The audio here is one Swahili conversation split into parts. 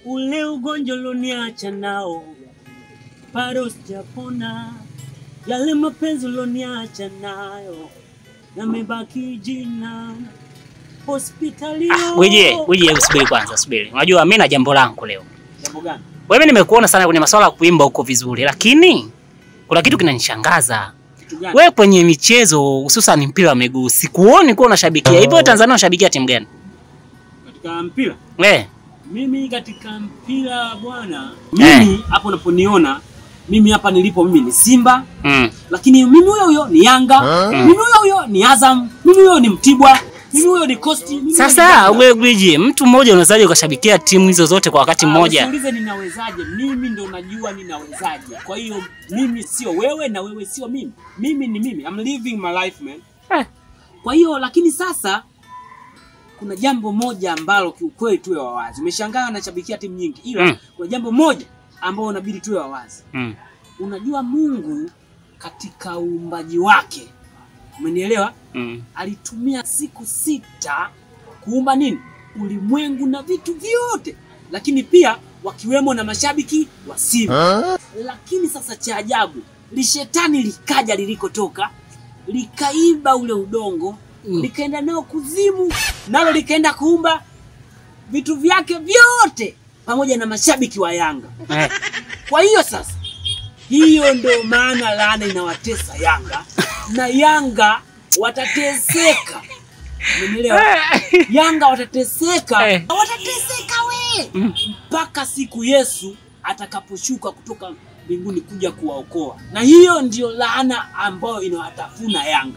ule ugonjwa ulioniacha nao bado sijapona, yale mapenzi ulioniacha nayo yamebaki jina hospitali. Wije, wije, hebu subiri kwanza, subiri. Unajua mimi na jambo langu leo. Jambo gani? Wewe nimekuona sana kwenye masuala ya kuimba huko vizuri, lakini kuna kitu kinanishangaza. Kitu gani? Wewe kwenye michezo hususan mpira wa miguu sikuoni kuwa unashabikia. Hivyo Tanzania unashabikia timu gani? Katika mpira Eh, Mimi katika mpira bwana, mimi hapo unaponiona mimi hapa nilipo, mimi ni Simba, mm. lakini mimi huyo huyo ni Yanga, mimi huyo huyo ni Azam, mimi huyo ni Mtibwa, mimi huyo ni Coast. mimi huyo ni Sasa Yanga. wewe Gwiji, mtu mmoja unawezaje ukashabikia timu hizo zote kwa wakati Ah, mmoja? Usiulize ninawezaje, mimi ndo najua ninawezaje. Kwa hiyo mimi sio wewe na wewe sio mimi, mimi ni mimi, I'm living my life man. Eh. Kwa hiyo lakini sasa kuna jambo moja ambalo kiukweli tuwe wawazi. Umeshangaa nashabikia timu nyingi, ila Mm. kuna jambo moja ambalo unabidi tuwe wawazi. Mm. Unajua Mungu katika uumbaji wake, umenielewa? Mm. alitumia siku sita kuumba nini ulimwengu na vitu vyote lakini pia wakiwemo na mashabiki wa Simba lakini sasa cha ajabu lishetani likaja lilikotoka likaiba ule udongo Mm. likaenda nao kuzimu nalo likaenda kuumba vitu vyake vyote pamoja na mashabiki wa Yanga Eh. kwa hiyo sasa, hiyo ndio maana laana inawatesa Yanga na Yanga watateseka. Umeelewa? Yanga watateseka, Eh. watateseka we mpaka siku Yesu atakaposhuka kutoka mbinguni kuja kuwaokoa, na hiyo ndio laana ambayo inawatafuna Yanga.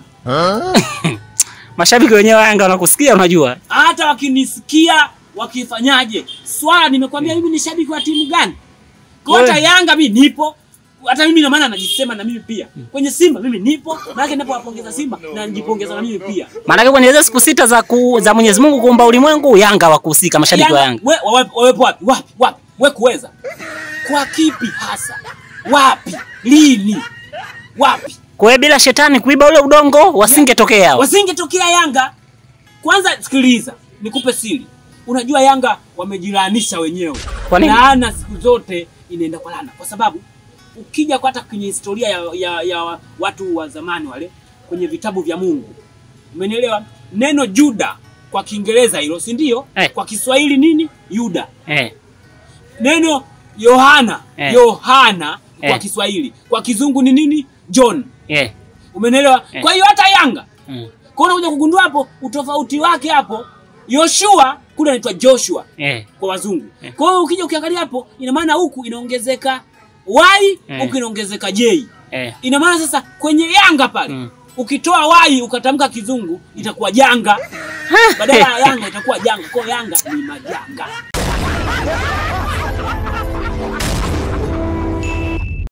Mashabiki wenyewe wa Yanga wanakusikia unajua. Hata wakinisikia wakifanyaje, swala nimekwambia mimi ni shabiki wa timu gani? Kota We. Yanga mimi nipo, hata mimi na maana najisema na mimi pia kwenye Simba mimi nipo, maana ninapowapongeza Simba na nijipongeza na mimi pia. Maanake kwenye hizo siku sita za ku, za Mwenyezi Mungu kuumba ulimwengu Yanga wakuhusika mashabiki wa Yanga. we, wawe- wawepo wapi? Wapi? Wapi? We kuweza kwa kipi hasa? Wapi? Lini? Wapi? Kwa hiyo bila shetani kuiba ule udongo wasingetokea hao. Wasingetokea Yanga. Kwanza sikiliza, nikupe siri. Unajua Yanga wamejilaanisha wenyewe. Kwa nini? Laana siku zote inaenda kwa laana, kwa sababu ukija kwa hata kwenye historia ya, ya, ya watu wa zamani wale kwenye vitabu vya Mungu, umenielewa? Neno Juda kwa Kiingereza hilo, si ndio? Eh. Kwa Kiswahili nini? Yuda. Eh. Neno Yohana, Eh. Yohana kwa Eh. Kiswahili, kwa Kizungu ni nini? John. Eh. Umenielewa? Eh. Kwa hiyo hata Yanga Mm. kwa hiyo unakuja kugundua hapo utofauti wake hapo. Yoshua kule anaitwa Joshua Eh. kwa wazungu. Eh. Kwa hiyo ukija ukiangalia hapo, ina maana huku inaongezeka Y, Eh. huku inaongezeka J. Eh. Ina maana sasa kwenye Yanga pale Mm. ukitoa Y ukatamka kizungu itakuwa janga, badala ya Yanga itakuwa janga. Kwa hiyo Yanga ni majanga.